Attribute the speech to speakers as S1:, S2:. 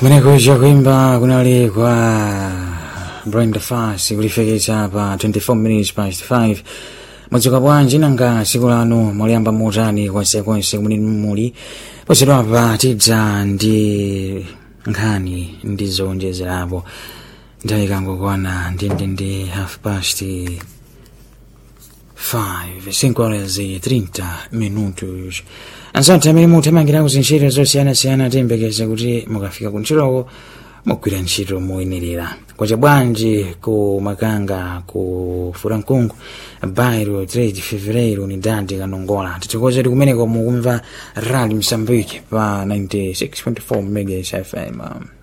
S1: kumenekuja kuimba kunali kwa brenda fas kulifekeza pa 24 minutes past 5 mwadzuka bwanji nanga siku lanu mwaliyamba motani konsekonse kumene muli posedwapa tidza ndi nkhani ndi zowonjezerapo nthawi ikangokwana ndindindi half past 5 5 horas e 30 minutos ansati amene muthamangirako zintchito zosiyanasiyana tiyembekeze kuti mukafika kuntchitoko mugwira ntchito moyenerera kwacha bwanji ku makanga ku furankungu bairo 3 fevereiro unidade kanongola titikoze tikumeneko mukumva rali msambiki pa 96.4 megas fm